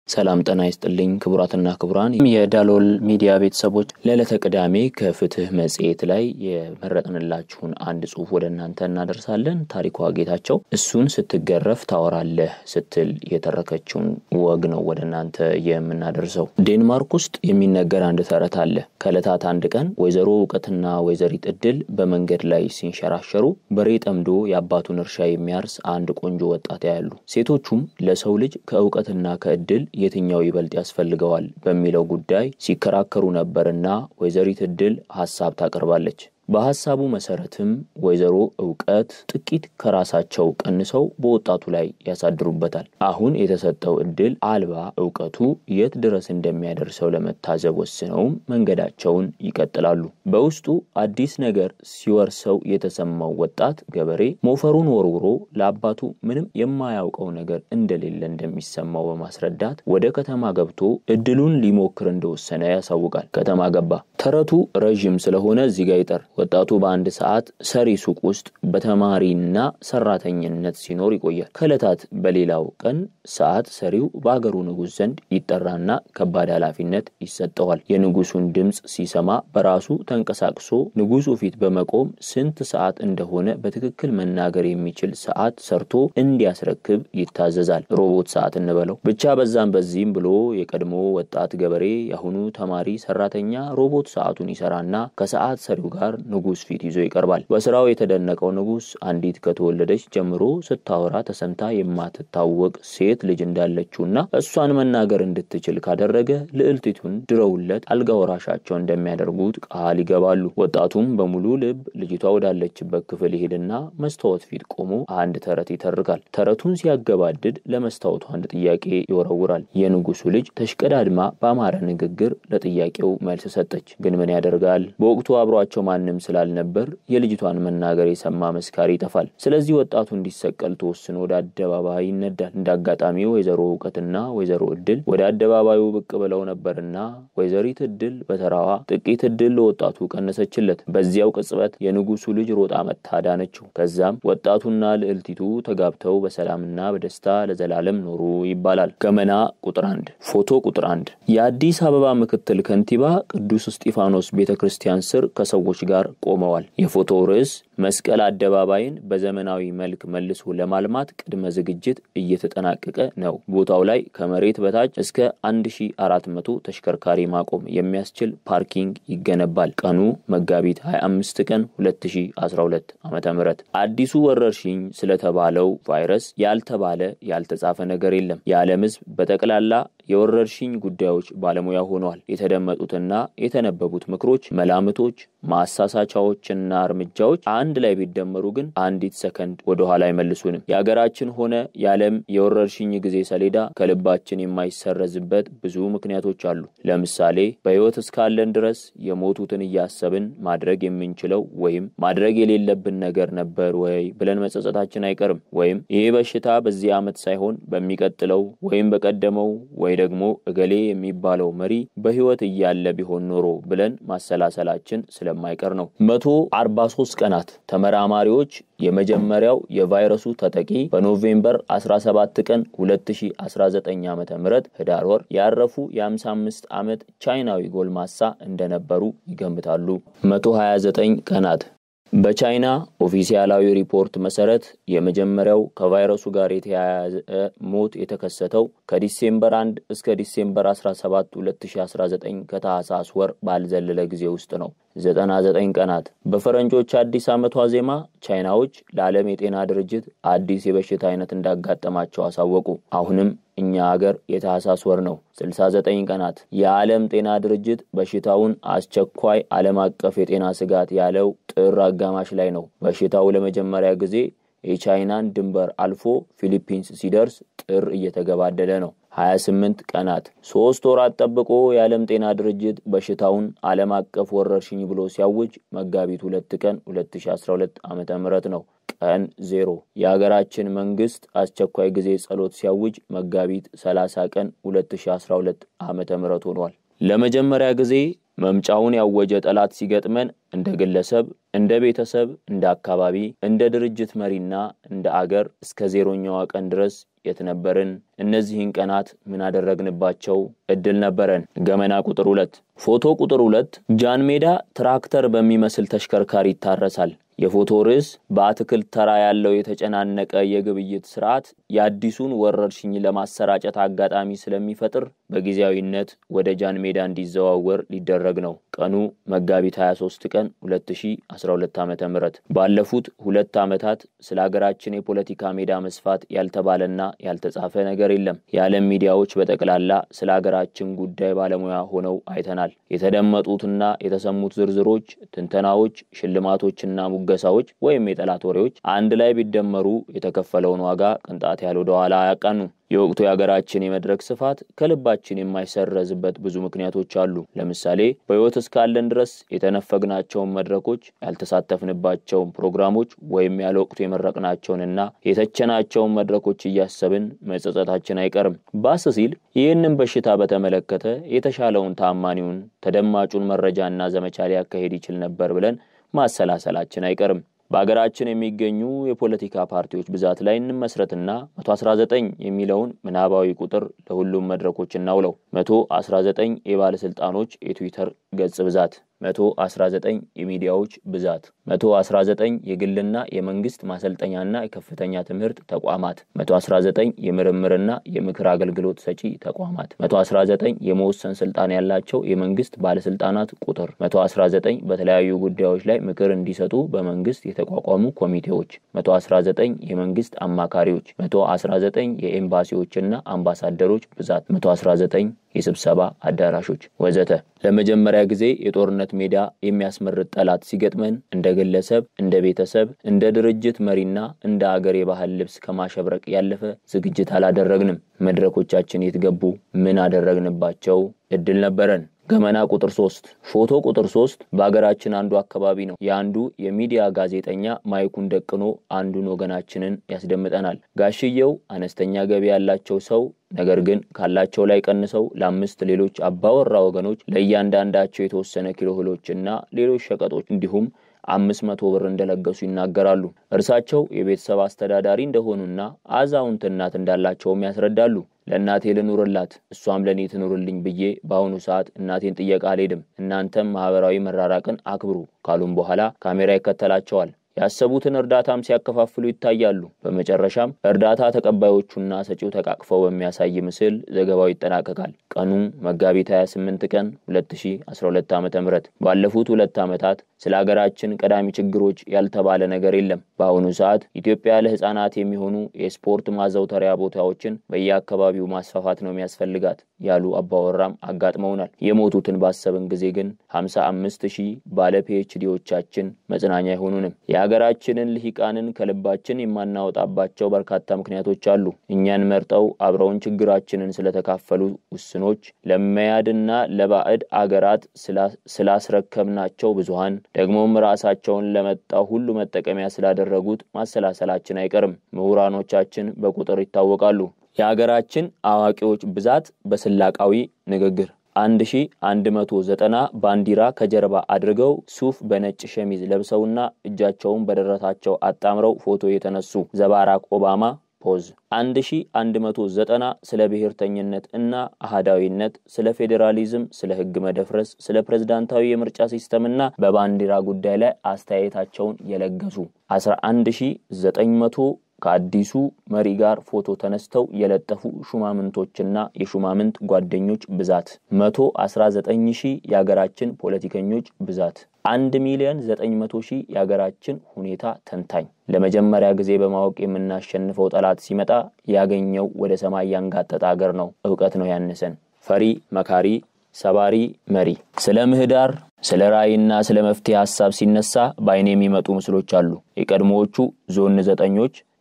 ሰላም ጤና ይስጥልኝ ክቡራትና ክቡራን የዳሎል ሚዲያ ቤተሰቦች ለዕለተ ቅዳሜ ከፍትህ መጽሔት ላይ የመረጥንላችሁን አንድ ጽሑፍ ወደ እናንተ እናደርሳለን። ታሪኳ ጌታቸው እሱን ስትገረፍ ታወራለህ ስትል የተረከችውን ወግ ነው ወደ እናንተ የምናደርሰው። ዴንማርክ ውስጥ የሚነገር አንድ ተረት አለ። ከዕለታት አንድ ቀን ወይዘሮ እውቀትና ወይዘሪት እድል በመንገድ ላይ ሲንሸራሸሩ በሬ ጠምዶ የአባቱን እርሻ የሚያርስ አንድ ቆንጆ ወጣት ያያሉ። ሴቶቹም ለሰው ልጅ ከእውቀትና ከእድል የትኛው ይበልጥ ያስፈልገዋል በሚለው ጉዳይ ሲከራከሩ ነበርና ወይዘሪት እድል ሀሳብ ታቀርባለች። በሀሳቡ መሰረትም ወይዘሮ እውቀት ጥቂት ከራሳቸው ቀንሰው በወጣቱ ላይ ያሳድሩበታል። አሁን የተሰጠው እድል አልባ እውቀቱ የት ድረስ እንደሚያደርሰው ለመታዘብ ወስነውም መንገዳቸውን ይቀጥላሉ። በውስጡ አዲስ ነገር ሲወርሰው የተሰማው ወጣት ገበሬ ሞፈሩን ወርውሮ ለአባቱ ምንም የማያውቀው ነገር እንደሌለ እንደሚሰማው በማስረዳት ወደ ከተማ ገብቶ እድሉን ሊሞክር እንደወሰነ ያሳውቃል። ከተማ ገባ። ተረቱ ረዥም ስለሆነ እዚህ ጋ ይጠር። ወጣቱ በአንድ ሰዓት ሰሪ ሱቅ ውስጥ በተማሪና ሰራተኝነት ሲኖር ይቆያል። ከዕለታት በሌላው ቀን ሰዓት ሰሪው በአገሩ ንጉሥ ዘንድ ይጠራና ከባድ ኃላፊነት ይሰጠዋል። የንጉሱን ድምፅ ሲሰማ በራሱ ተንቀሳቅሶ ንጉሱ ፊት በመቆም ስንት ሰዓት እንደሆነ በትክክል መናገር የሚችል ሰዓት ሰርቶ እንዲያስረክብ ይታዘዛል። ሮቦት ሰዓት እንበለው ብቻ። በዛም በዚህም ብሎ የቀድሞ ወጣት ገበሬ የአሁኑ ተማሪ ሰራተኛ ሮቦት ሰዓቱን ይሰራና ከሰዓት ሰሪው ጋር ንጉስ ፊት ይዞ ይቀርባል። በስራው የተደነቀው ንጉስ አንዲት ከተወለደች ጀምሮ ስታወራ ተሰምታ የማትታወቅ ሴት ልጅ እንዳለችውና እሷን መናገር እንድትችል ካደረገ ልዕልቲቱን ድረውለት አልጋ ወራሻቸው እንደሚያደርጉት ቃል ይገባሉ። ወጣቱም በሙሉ ልብ ልጅቷ ወዳለችበት ክፍል ይሄድና መስታወት ፊት ቆሞ አንድ ተረት ይተርካል። ተረቱን ሲያገባድድ ለመስታወቱ አንድ ጥያቄ ይወረውራል። የንጉሱ ልጅ ተሽቀዳድማ በአማረ ንግግር ለጥያቄው መልስ ሰጠች። ግን ምን ያደርጋል በወቅቱ አብሯቸው ማንም ስላልነበር የልጅቷን መናገር የሰማ መስካሪ ይጠፋል። ስለዚህ ወጣቱ እንዲሰቀል ተወስኖ ወደ አደባባይ ይነዳል። እንደ አጋጣሚ ወይዘሮ እውቀትና ወይዘሮ እድል ወደ አደባባዩ ብቅ ብለው ነበርና ወይዘሪት እድል በተራዋ ጥቂት እድል ለወጣቱ ቀነሰችለት። በዚያው ቅጽበት የንጉሱ ልጅ ሮጣ መታ ዳነችው። ከዛም ወጣቱና ልዕልቲቱ ተጋብተው በሰላምና በደስታ ለዘላለም ኖሩ ይባላል። ገመና ቁጥር አንድ ፎቶ ቁጥር አንድ የአዲስ አበባ ምክትል ከንቲባ ቅዱስ እስጢፋኖስ ቤተ ክርስቲያን ስር ከሰዎች ጋር ቆመዋል። የፎቶው ርዕስ መስቀል አደባባይን በዘመናዊ መልክ መልሶ ለማልማት ቅድመ ዝግጅት እየተጠናቀቀ ነው። ቦታው ላይ ከመሬት በታች እስከ 1400 ተሽከርካሪ ማቆም የሚያስችል ፓርኪንግ ይገነባል። ቀኑ መጋቢት 25 ቀን 2012 ዓ ም አዲሱ ወረርሽኝ ስለተባለው ቫይረስ ያልተባለ ያልተጻፈ ነገር የለም። የዓለም ሕዝብ በጠቅላላ የወረርሽኝ ጉዳዮች ባለሙያ ሆነዋል። የተደመጡትና የተነበቡት ምክሮች፣ መላምቶች፣ ማሳሳቻዎችና እርምጃዎች አንድ ላይ ቢደመሩ ግን አንዲት ሰከንድ ወደ ኋላ አይመልሱንም። የሀገራችን ሆነ የዓለም የወረርሽኝ ጊዜ ሰሌዳ ከልባችን የማይሰረዝበት ብዙ ምክንያቶች አሉ። ለምሳሌ በሕይወት እስካለን ድረስ የሞቱትን እያሰብን ማድረግ የምንችለው ወይም ማድረግ የሌለብን ነገር ነበር ወይ ብለን መጸጸታችን አይቀርም። ወይም ይሄ በሽታ በዚህ ዓመት ሳይሆን በሚቀጥለው ወይም በቀደመው ወይ ደግሞ እገሌ የሚባለው መሪ በሕይወት እያለ ቢሆን ኖሮ ብለን ማሰላሰላችን ስለማይቀር ነው። መቶ አርባ ሶስት ቀናት ተመራማሪዎች የመጀመሪያው የቫይረሱ ተጠቂ በኖቬምበር 17 ቀን 2019 ዓ ም ህዳር ወር ያረፉ የ55 ዓመት ቻይናዊ ጎልማሳ እንደነበሩ ይገምታሉ። 129 ቀናት በቻይና ኦፊሲያላዊ ሪፖርት መሰረት የመጀመሪያው ከቫይረሱ ጋር የተያያዘ ሞት የተከሰተው ከዲሴምበር 1 እስከ ዲሴምበር 17 2019 ከታህሳስ ወር ባልዘለለ ጊዜ ውስጥ ነው። 99 ቀናት በፈረንጆች አዲስ ዓመት ዋዜማ ቻይናዎች ለዓለም የጤና ድርጅት አዲስ የበሽታ አይነት እንዳጋጠማቸው አሳወቁ። አሁንም እኛ አገር የታህሳስ ወር ነው። 69 ቀናት የዓለም ጤና ድርጅት በሽታውን አስቸኳይ ዓለም አቀፍ የጤና ስጋት ያለው ጥር አጋማሽ ላይ ነው። በሽታው ለመጀመሪያ ጊዜ የቻይናን ድንበር አልፎ ፊሊፒንስ ሲደርስ ጥር እየተገባደደ ነው። 28 ቀናት ሶስት ወራት ጠብቆ የዓለም ጤና ድርጅት በሽታውን ዓለም አቀፍ ወረርሽኝ ብሎ ሲያውጅ መጋቢት ሁለት ቀን 2012 ዓ ም ነው። ቀን ዜሮ የሀገራችን መንግስት አስቸኳይ ጊዜ ጸሎት ሲያውጅ መጋቢት 30 ቀን 2012 ዓ ም ሆኗል። ለመጀመሪያ ጊዜ መምጫውን ያወጀ ጠላት ሲገጥመን እንደ ግለሰብ፣ እንደ ቤተሰብ፣ እንደ አካባቢ፣ እንደ ድርጅት መሪና እንደ አገር እስከ ዜሮኛዋ ቀን ድረስ የት ነበርን? እነዚህን ቀናት ምን አደረግንባቸው? እድል ነበረን። ገመና ቁጥር ሁለት ፎቶ ቁጥር ሁለት ጃን ሜዳ ትራክተር በሚመስል ተሽከርካሪ ይታረሳል። የፎቶ ርዕስ በአትክልት ተራ ያለው የተጨናነቀ የግብይት ስርዓት የአዲሱን ወረርሽኝ ለማሰራጨት አጋጣሚ ስለሚፈጥር በጊዜያዊነት ወደ ጃን ሜዳ እንዲዘዋወር ሊደረግ ነው። ቀኑ መጋቢት 23 ቀን 2012 ዓ ም ባለፉት ሁለት ዓመታት ስለ ሀገራችን የፖለቲካ ሜዳ መስፋት ያልተባለና ያልተጻፈ ነገር የለም። የዓለም ሚዲያዎች በጠቅላላ ስለ ሀገራችን ጉዳይ ባለሙያ ሆነው አይተናል። የተደመጡትና የተሰሙት ዝርዝሮች፣ ትንተናዎች፣ ሽልማቶችና ሙገሳዎች ወይም የጠላት ወሬዎች አንድ ላይ ቢደመሩ የተከፈለውን ዋጋ ቅንጣት ያህል ወደ ኋላ አያቃኑም። የወቅቱ የሀገራችን የመድረክ ስፋት ከልባችን የማይሰረዝበት ብዙ ምክንያቶች አሉ። ለምሳሌ በሕይወት እስካለን ድረስ የተነፈግናቸውን መድረኮች፣ ያልተሳተፍንባቸውን ፕሮግራሞች ወይም ያለ ወቅቱ የመረቅናቸውንና የተቸናቸውን መድረኮች እያሰብን መጸጸታችን አይቀርም። ባስ ሲል ይህንን በሽታ በተመለከተ የተሻለውን ታማኒውን ተደማጩን መረጃና ዘመቻ ሊያካሄድ ይችል ነበር ብለን ማሰላሰላችን አይቀርም። በሀገራችን የሚገኙ የፖለቲካ ፓርቲዎች ብዛት ላይ እንመስረትና 119 የሚለውን ምናባዊ ቁጥር ለሁሉም መድረኮች እናውለው። 119 የባለስልጣኖች የትዊተር ገጽ ብዛት፣ 119 የሚዲያዎች ብዛት፣ 119 የግልና የመንግስት ማሰልጠኛና የከፍተኛ ትምህርት ተቋማት፣ 119 የምርምርና የምክር አገልግሎት ሰጪ ተቋማት፣ 119 የመወሰን ስልጣን ያላቸው የመንግስት ባለስልጣናት ቁጥር፣ 119 በተለያዩ ጉዳዮች ላይ ምክር እንዲሰጡ በመንግስት የተቋቋሙ ኮሚቴዎች፣ 119 የመንግስት አማካሪዎች፣ 119 የኤምባሲዎችና አምባሳደሮች ብዛት፣ 119 የስብሰባ አዳራሾች ወዘተ። ለመጀመሪያ ጊዜ የጦርነት ሜዳ የሚያስመርጥ ጠላት ሲገጥመን እንደ ግለሰብ፣ እንደ ቤተሰብ፣ እንደ ድርጅት መሪና እንደ አገር የባህል ልብስ ከማሸብረቅ ያለፈ ዝግጅት አላደረግንም። መድረኮቻችን የት ገቡ? ምን አደረግንባቸው? እድል ነበረን። ገመና ቁጥር ሶስት ፎቶ ቁጥር ሶስት በሀገራችን አንዱ አካባቢ ነው። የአንዱ የሚዲያ ጋዜጠኛ ማይኩን ደቅኖ አንዱን ወገናችንን ያስደምጠናል። ጋሽየው አነስተኛ ገቢ ያላቸው ሰው ነገር ግን ካላቸው ላይ ቀንሰው ለአምስት ሌሎች አባወራ ወገኖች ለእያንዳንዳቸው የተወሰነ ኪሎ እህሎችና ሌሎች ሸቀጦች እንዲሁም አምስት መቶ ብር እንደለገሱ ይናገራሉ። እርሳቸው የቤተሰብ አስተዳዳሪ እንደሆኑና አዛውንት እናት እንዳላቸውም ያስረዳሉ። ለእናቴ ልኑርላት እሷም ለእኔ ትኑርልኝ ብዬ በአሁኑ ሰዓት እናቴን ጥየቃ አልሄድም፣ እናንተም ማህበራዊ መራራቅን አክብሩ ካሉም በኋላ ካሜራ ይከተላቸዋል። ያሰቡትን እርዳታም ሲያከፋፍሉ ይታያሉ። በመጨረሻም እርዳታ ተቀባዮቹና ሰጪው ተቃቅፈው በሚያሳይ ምስል ዘገባው ይጠናቀቃል። ቀኑ መጋቢት 28 ቀን 2012 ዓ ም ባለፉት ሁለት ዓመታት ስለ ሀገራችን ቀዳሚ ችግሮች ያልተባለ ነገር የለም። በአሁኑ ሰዓት ኢትዮጵያ ለሕፃናት የሚሆኑ የስፖርት ማዘውተሪያ ቦታዎችን በየአካባቢው ማስፋፋት ነው የሚያስፈልጋት ያሉ አባወራም አጋጥመውናል። የሞቱትን ባሰብን ጊዜ ግን 55 ሺህ ባለ ፒኤችዲዎቻችን መጽናኛ አይሆኑንም። የሀገራችንን ልሂቃንን ከልባችን የማናወጣባቸው በርካታ ምክንያቶች አሉ። እኛን መርጠው አብረውን ችግራችንን ስለተካፈሉ ውስኖች፣ ለመያድና ለባዕድ አገራት ስላስረከብናቸው ብዙሀን፣ ደግሞም ራሳቸውን ለመጣው ሁሉ መጠቀሚያ ስላደረጉት ማሰላሰላችን አይቀርም። ምሁራኖቻችን በቁጥር ይታወቃሉ። የሀገራችን አዋቂዎች ብዛት በስላቃዊ ንግግር አንድ ሺ አንድ መቶ ዘጠና ባንዲራ ከጀርባ አድርገው ሱፍ በነጭ ሸሚዝ ለብሰውና እጃቸውን በደረታቸው አጣምረው ፎቶ የተነሱ ዘባራክ ኦባማ ፖዝ አንድ ሺ አንድ መቶ ዘጠና ስለ ብሔርተኝነት እና አህዳዊነት፣ ስለ ፌዴራሊዝም፣ ስለ ሕግ መደፍረስ፣ ስለ ፕሬዝዳንታዊ የምርጫ ሲስተምና በባንዲራ ጉዳይ ላይ አስተያየታቸውን የለገሱ አስራ አንድ ሺ ዘጠኝ መቶ ከአዲሱ መሪ ጋር ፎቶ ተነስተው የለጠፉ ሹማምንቶችና የሹማምንት ጓደኞች ብዛት መቶ አስራ ዘጠኝ ሺህ የሀገራችን ፖለቲከኞች ብዛት አንድ ሚሊዮን ዘጠኝ መቶ ሺህ የሀገራችን ሁኔታ ተንታኝ ለመጀመሪያ ጊዜ በማወቅ የምናሸንፈው ጠላት ሲመጣ ያገኘው ወደ ሰማይ ያንጋጠጠ አገር ነው። እውቀት ነው ያነሰን። ፈሪ መካሪ ሰባሪ መሪ። ስለ ምህዳር ስለ ራዕይና ስለ መፍትሄ ሀሳብ ሲነሳ በአይን የሚመጡ ምስሎች አሉ። የቀድሞዎቹ ዞን ዘጠኞች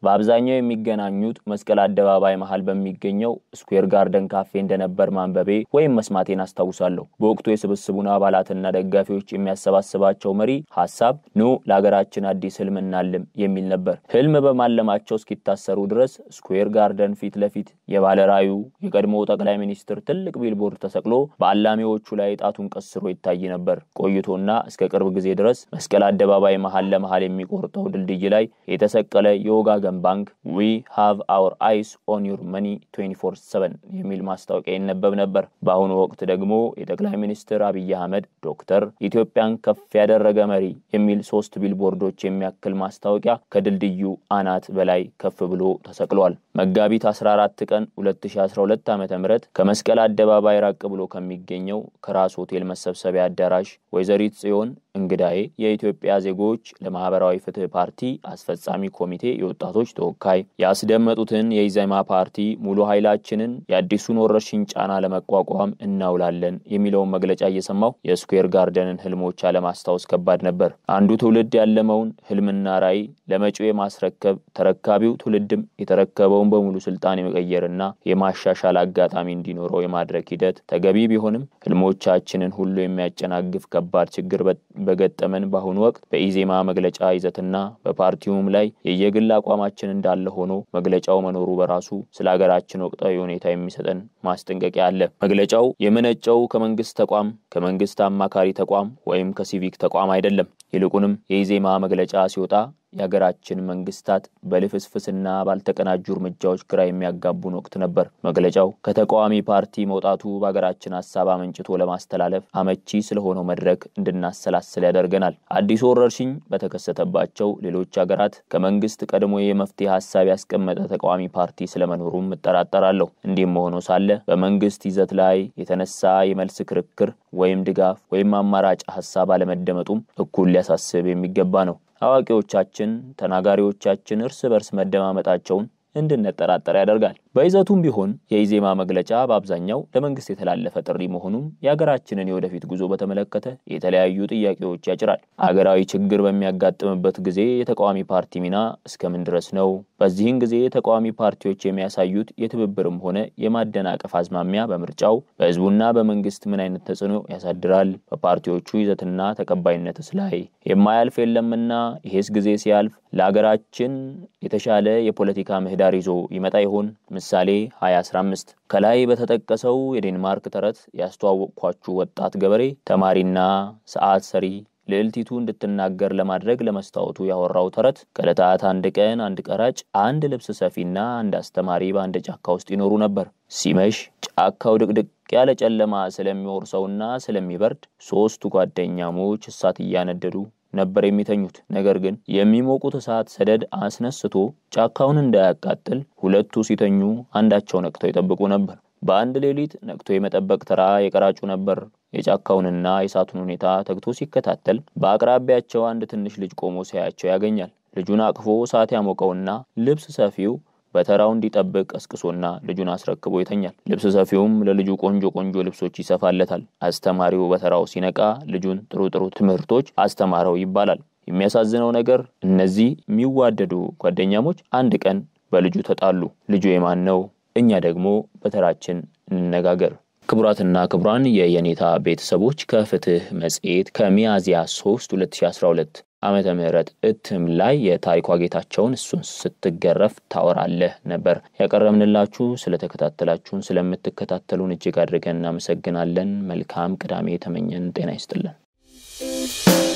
በአብዛኛው የሚገናኙት መስቀል አደባባይ መሀል በሚገኘው ስኩዌር ጋርደን ካፌ እንደነበር ማንበቤ ወይም መስማቴን አስታውሳለሁ። በወቅቱ የስብስቡን አባላትና ደጋፊዎች የሚያሰባስባቸው መሪ ሀሳብ ኑ ለሀገራችን አዲስ ህልም እናልም የሚል ነበር። ህልም በማለማቸው እስኪታሰሩ ድረስ ስኩዌር ጋርደን ፊት ለፊት የባለ ራዕዩ የቀድሞ ጠቅላይ ሚኒስትር ትልቅ ቢልቦርድ ተሰቅሎ በአላሚዎቹ ላይ ጣቱን ቀስሮ ይታይ ነበር። ቆይቶና እስከ ቅርብ ጊዜ ድረስ መስቀል አደባባይ መሀል ለመሀል የሚቆርጠው ድልድይ ላይ የተሰቀለ የወጋገን ባንክ ዊ ሃቭ አወር አይስ ኦን ዩር መኒ 24/7 የሚል ማስታወቂያ ይነበብ ነበር። በአሁኑ ወቅት ደግሞ የጠቅላይ ሚኒስትር አብይ አህመድ ዶክተር ኢትዮጵያን ከፍ ያደረገ መሪ የሚል ሶስት ቢልቦርዶች የሚያክል ማስታወቂያ ከድልድዩ አናት በላይ ከፍ ብሎ ተሰቅሏል። መጋቢት 14 ቀን 2012 ዓ ም ከመስቀል አደባባይ ራቅ ብሎ ከሚገኘው ከራስ ሆቴል መሰብሰቢያ አዳራሽ ወይዘሪት ጽዮን እንግዳዬ የኢትዮጵያ ዜጎች ለማህበራዊ ፍትህ ፓርቲ አስፈጻሚ ኮሚቴ የወጣቶች ተወካይ ያስደመጡትን የኢዜማ ፓርቲ ሙሉ ኃይላችንን የአዲሱን ወረርሽኝ ጫና ለመቋቋም እናውላለን የሚለውን መግለጫ እየሰማሁ የስኩዌር ጋርደንን ህልሞች አለማስታወስ ከባድ ነበር። አንዱ ትውልድ ያለመውን ህልምና ራዕይ ለመጪው የማስረከብ ተረካቢው ትውልድም የተረከበውን በሙሉ ስልጣን የመቀየርና የማሻሻል አጋጣሚ እንዲኖረው የማድረግ ሂደት ተገቢ ቢሆንም ህልሞቻችንን ሁሉ የሚያጨናግፍ ከባድ ችግር በገጠመን በአሁኑ ወቅት በኢዜማ መግለጫ ይዘትና በፓርቲውም ላይ የየግል አቋማችን እንዳለ ሆኖ መግለጫው መኖሩ በራሱ ስለ ሀገራችን ወቅታዊ ሁኔታ የሚሰጠን ማስጠንቀቂያ አለ። መግለጫው የመነጨው ከመንግስት ተቋም፣ ከመንግስት አማካሪ ተቋም ወይም ከሲቪክ ተቋም አይደለም። ይልቁንም የኢዜማ መግለጫ ሲወጣ የሀገራችን መንግስታት በልፍስፍስና ባልተቀናጁ እርምጃዎች ግራ የሚያጋቡን ወቅት ነበር። መግለጫው ከተቃዋሚ ፓርቲ መውጣቱ በሀገራችን ሀሳብ አመንጭቶ ለማስተላለፍ አመቺ ስለሆነው መድረክ እንድናሰላስል ያደርገናል። አዲሱ ወረርሽኝ በተከሰተባቸው ሌሎች ሀገራት ከመንግስት ቀድሞ የመፍትሄ ሀሳብ ያስቀመጠ ተቃዋሚ ፓርቲ ስለመኖሩም እጠራጠራለሁ። እንዲህም ሆኖ ሳለ በመንግስት ይዘት ላይ የተነሳ የመልስ ክርክር ወይም ድጋፍ ወይም አማራጭ ሀሳብ አለመደመጡም እኩል ሊያሳስብ የሚገባ ነው። አዋቂዎቻችን ተናጋሪዎቻችን እርስ በርስ መደማመጣቸውን እንድንጠራጠር ያደርጋል። በይዘቱም ቢሆን የኢዜማ መግለጫ በአብዛኛው ለመንግስት የተላለፈ ጥሪ መሆኑም የሀገራችንን የወደፊት ጉዞ በተመለከተ የተለያዩ ጥያቄዎች ያጭራል። አገራዊ ችግር በሚያጋጥምበት ጊዜ የተቃዋሚ ፓርቲ ሚና እስከምን ድረስ ነው? በዚህን ጊዜ ተቃዋሚ ፓርቲዎች የሚያሳዩት የትብብርም ሆነ የማደናቀፍ አዝማሚያ በምርጫው በህዝቡና በመንግስት ምን አይነት ተጽዕኖ ያሳድራል? በፓርቲዎቹ ይዘትና ተቀባይነትስ ላይ የማያልፍ የለምና ይሄስ ጊዜ ሲያልፍ ለሀገራችን የተሻለ የፖለቲካ ምህዳር ይዞ ይመጣ ይሆን? ምሳሌ 2015 ከላይ በተጠቀሰው የዴንማርክ ተረት ያስተዋወቅኳችሁ ወጣት ገበሬ ተማሪና ሰዓት ሰሪ ልዕልቲቱ እንድትናገር ለማድረግ ለመስታወቱ ያወራው ተረት ከዕለታት አንድ ቀን አንድ ቀራጭ፣ አንድ ልብስ ሰፊና አንድ አስተማሪ በአንድ ጫካ ውስጥ ይኖሩ ነበር። ሲመሽ ጫካው ድቅድቅ ያለ ጨለማ ስለሚወርሰውና ስለሚበርድ ሶስቱ ጓደኛሞች እሳት እያነደዱ ነበር የሚተኙት። ነገር ግን የሚሞቁት እሳት ሰደድ አስነስቶ ጫካውን እንዳያቃጥል ሁለቱ ሲተኙ አንዳቸው ነቅተው ይጠብቁ ነበር። በአንድ ሌሊት ነቅቶ የመጠበቅ ተራ የቀራጩ ነበር። የጫካውንና የእሳቱን ሁኔታ ተግቶ ሲከታተል በአቅራቢያቸው አንድ ትንሽ ልጅ ቆሞ ሲያያቸው ያገኛል። ልጁን አቅፎ እሳት ያሞቀውና ልብስ ሰፊው በተራው እንዲጠብቅ ቀስቅሶና ልጁን አስረክቦ ይተኛል። ልብስ ሰፊውም ለልጁ ቆንጆ ቆንጆ ልብሶች ይሰፋለታል። አስተማሪው በተራው ሲነቃ ልጁን ጥሩ ጥሩ ትምህርቶች አስተማረው ይባላል። የሚያሳዝነው ነገር እነዚህ የሚዋደዱ ጓደኛሞች አንድ ቀን በልጁ ተጣሉ። ልጁ የማን ነው? እኛ ደግሞ በተራችን እንነጋገር። ክቡራትና ክቡራን የየኔታ ቤተሰቦች ከፍትህ መጽሔት ከሚያዝያ 3 2012 ዓመተ ምህረት እትም ላይ የታሪኳ ጌታቸውን እሱን ስትገረፍ ታወራለህ ነበር ያቀረብንላችሁ። ስለተከታተላችሁን ስለምትከታተሉን እጅግ አድርገን እናመሰግናለን። መልካም ቅዳሜ የተመኘን ጤና ይስጥልን።